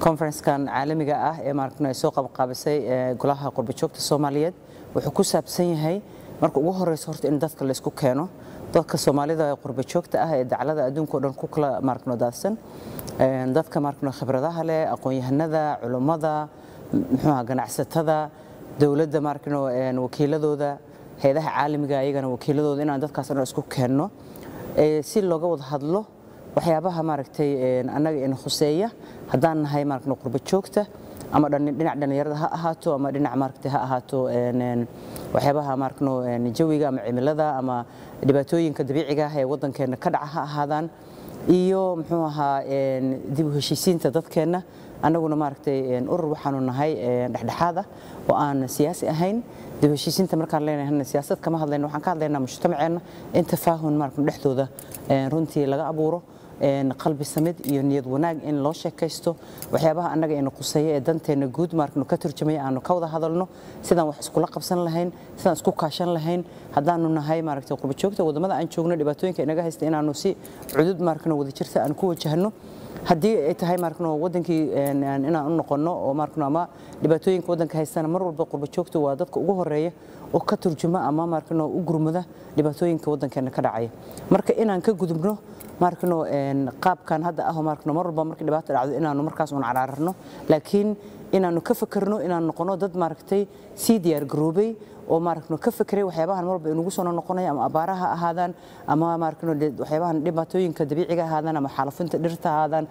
conferencekan caalamiga ah ee maaragtay soo qabqaabisay golaha qurbajoogta Soomaaliyeed wuxuu ku saabsan yahay marka ugu horeyso horta in dadka la isku keeno dadka Soomaalida ee qurbajoogta ah ee dacalada adduunka oo dhan ku kala maaragtay daadsan dadka maaragtay khibradaha leh aqoon-yahanada culimada muxuu ganacsatada dowladda maaragtay wakiiladooda hay'adaha caalamiga ayagana wakiiladooda inaan dadkaas dhan isku keenno si looga wada hadlo waxyaabaha maaragtay annaga in khuseeya haddaan nahay maaragtay qurba joogta ama dhinac dhalinyarada ha ahaato ama dhinac maaragtay ha ahaato waxyaabaha maaragtay jawiga ama cimilada ama dhibaatooyinka dabiiciga ah ee waddankeena ka dhaca ha ahaadaan iyo muxuu ahaa dib u heshiisiinta dadkeenna annaguna maaragtay urur waxaanu nahay dhexdhexaad ah oo aan siyaasi ahayn dib u heshiisiinta markaan leenahay siyaasad kama hadlayno waxaan ka hadlaynaa mujtamaceenna in tafaahun maaragtay dhexdooda runtii laga abuuro qalbi samid iyo niyad wanaag in loo sheekaysto waxyaabaha annaga ina quseeya ee danteena guud maaragtay ka turjumaya aanu ka wada hadalno sidaan wax iskula qabsan lahayn sidaan isku kaashan lahayn haddaanu nahay maaragtay qurba joogta wadamada aan joogno dhibaatooyinka inaga haysta inaanu si cudud maaragtay wada jirta aan ku wajahno haddii ay tahay maaragtay wadankii inaan u noqono oo maaragtay ama dhibaatooyinka wadanka haystana mar walba qurba joogta waa dadka ugu horeeya oo ka turjuma ama maaragtay u gurmada dhibaatooyinka wadankeena ka dhacaya marka inaan ka gudubno maaragtay qaabkan hadda ah maaragtay mar walba markii dhibaato dhacdo inaanu markaas uun caraarno laakiin inaanu ka fakarno inaan noqono dad maaragtay sii diyaar garoobay oo maaragtay ka fakiray waxyaabahan marba inugu soo noqonaya ama abaaraha ahaadaan ama maaragtay waxyaabahan dhibaatooyinka dabiiciga ahaadaan ama xaalufinta dhirta ahaadaan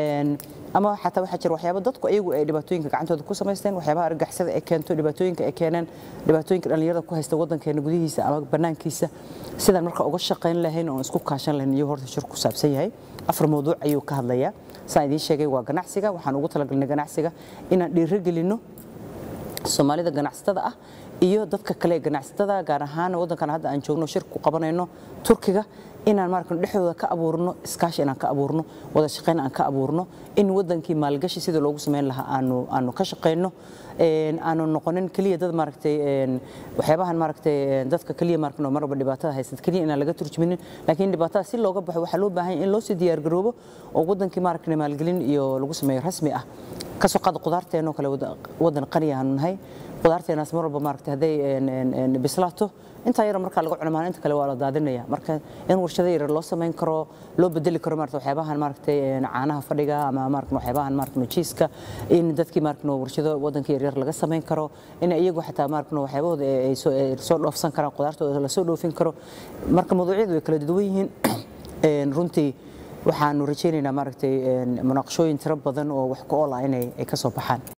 ama xataa waxaa jira waxyaabo dadku ayagu ay dhibaatooyinka gacantooda ku samaysteen waxyaabaha argagixisada ay keento dhibaatooyinka ay keeneen dhibaatooyinka dhallinyarada ku haysta waddankeena gudihiisa ama bannaankiisa sidaan marka uga shaqayn lahayn oo isku kaashan lahayn iyo horta shir ku saabsan yahay afar mawduuc ayuu ka hadlayaa saan idiin sheegay waa ganacsiga waxaan ugu talagalnay ganacsiga inaan dhiirigelinno soomaalida ganacsatada ah iyo dadka kale ee ganacsatada gaar ahaan waddankan hadda aan joogno shir ku qabanayno turkiga inaan maaragtay dhexdooda ka abuurno iskaashi inaan ka abuurno wada shaqayn aan ka abuurno in wadankii maalgashi sidii loogu samayn lahaa aanu aanu ka shaqayno aanu noqonin keliya dad maaragtay waxyaabahan maaragtay dadka keliya maaragtay marba dhibaatada haysata keliya inaan laga turjuminin laakiin dhibaatada si looga baxo waxaa loo baahan yahay in loo sii diyaar garoobo oo wadankii maaragtay maalgelin iyo lagu sameeyo rasmi ah kasoo qaada qudaarteenoo kale wadan qani aanu nahay qudaarteenaas mar walba maaragtay hadday bislaato intaa yar markaa laga cuno maalinta kale waa la daadinaya marka in warshado yar loo samayn karo loo bedeli karo maaragtay waxyaabahan maaragtay caanaha fadhiga ama maaragtay waxyaabahan maaragtay jiiska in dadkii maaragtay warshado wadanka yar yar laga samayn karo in iyagu xataa maaragtay waxyaabahooda ay soo dhoofsan karaan qudaartooda la soo dhoofin karo marka mawduucyadu way kala duwan yihiin runtii waxaanu rajaynaynaa maaragtay munaaqashooyin tiro badan oo wax ku ool ah inay ka soo baxaan